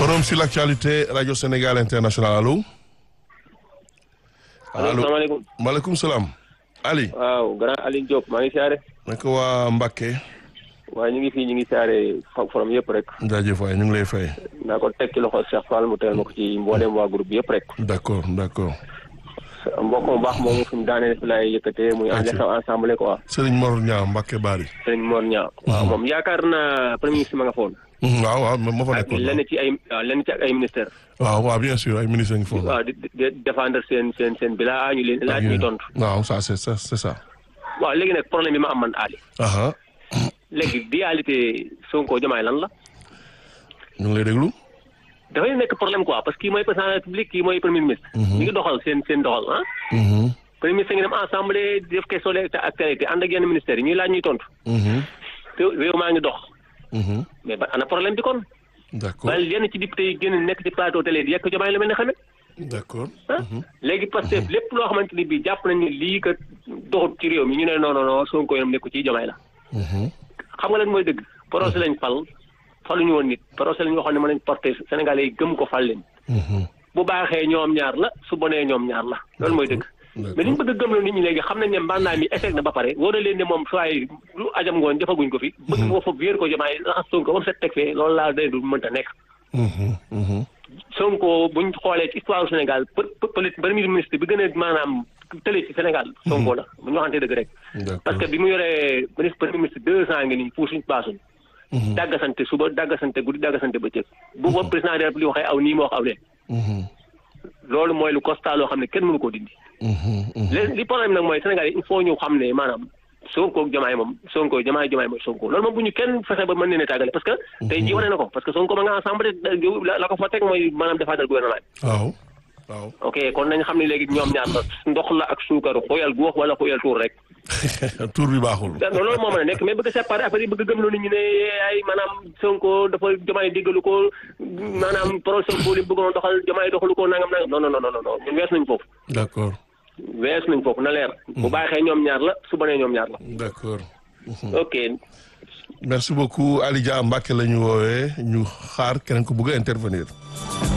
Forum sur l'actualité Radio Sénégal International allo. allo salaamaaleykum. maaleykum salaam. Ali. waaw grand Aliou Diop maa ngi siyaare. naka waa Mbacké. waaye ñu ngi fii ñu ngi siyaare forum yëpp rek. jaajëf waay ñu ngi lay fay. naa ko teg ci loxo Cheikh Fall mu teel ma ko ci mboolem waa groupe bi yëpp rek. d'accord d'accord. mbokk mu baax moomu fi mu daaneel fi laay yëkkatee muy en xew ensemble quoi. Serigne Mor Niang Mbacké Bari. Serigne Mor Niang. waaw moom yaakaar naa premier ministre ma nga foon. waaw waaw ma fa ak nekkoon. lenn ci ay waaw lenn ci ak ay ministère waaw waaw bien sûr ay ministres ngi foofu. waaw di di di défendre seen seen seen bilaa ñu leen laaj ñuy tontu. waaw ça c'est ça c'est ça. waaw léegi nag problème bi ma am man Ali. aha léegi dualité Sonko Diomaye lan la. ñu ngi lay déglu. dafay nekk problème quoi parce que kii mooy président de la république kii mooy premier ministre. ñu ngi doxal seen seen doxal ah. Mhm, premier ministre ngi dem assemblée def question d'actualité ànd ak yenn ministères yi ñuy laaj ñuy tontu. mhm, te réew maa ngi dox. mhm. mais ba ana problème bi kon. d'accord wala yenn ci député yi génn nekk ci plateau télé di yekk Diomaye lu mel ne xamee. d'accord. ah léegi parce que lépp loo xamante ni bii jàpp nañu ni lii kat doxut ci réew mi ñu ne non non non Sonko yam nekku ci Diomaye la. Mhm, xam nga lan mooy dëgg procès lañ fal faluñu woon nit procès lañ waxoon ne mën nañ porter Sénégalais yi gëm ko fal leen. mhm. bu baaxee ñoom ñaar la su bonee ñoom ñaar la loolu mooy dëgg. mais li ñu bëgg a gëmloo nit ñi léegi xam nañ ne mbàndaa mi échec na ba pare wóor na leen ne moom soit lu ajam ngoon defaguñ ko fi. bëgg ko fa wéer ko Diomaye raxas Sonko ba mu set teg fee loolu laa day du mënta nekk. Mhm, mhm. Sonko buñ xoolee ci histoire du Sénégal për për premier ministre bi gën a maanaam tële ci Sénégal. Sonko la bu ñu waxantee dëgg rek. d'accord. parce que bi mu yoree ministre premier ministre deux ans ngi nii puusuñ paasuñ. Mhm, dàggasante suba dàggasante guddi dàggasante bëccëg. bu boobu président de la République waxee aw nii moo wax aw lee. mhm, loolu mooy lu constat loo xam ne kenn mënu koo dindi. mhm, mhm. li li problème nag mooy Sénégal yi il faut ñu xam ne maanaam Sonko ak Diomaye moom Sonko Diomaye Diomaye mooy Sonko loolu moom bu ñu kenn fexe ba mën leen a tàggale parce que tey jii wane na ko parce que Sonko ma nga ensemble la la ko fa teg mooy maanaam défendre gouvernement bi waaw waaw. ok kon nañ xam ne léegi ñoom ñaar la ndox la ak suukaru xóoyal gu wax wala xóoyal tuur rek tur bi baaxul. da- loolu moo mën a nekk mais bëgg a séparer affaire yi bëgg a gëmloo nit ñi ne ay maanaam Sonko dafa Diomaye déggalu ko maanaam pro Sonko li mu bëggoon doxal Diomaye doxalu ko nangam nangam non non non non non ñun wees nañ foofu d'accord wees nañ foofu na leer bu baaxee ñoom ñaar la su bonee ñoom ñaar la d'accord. ok merci beaucoup Ali Dia Mbacké la ñu woowee ñu xaar keneen ku bëgg a intervenir.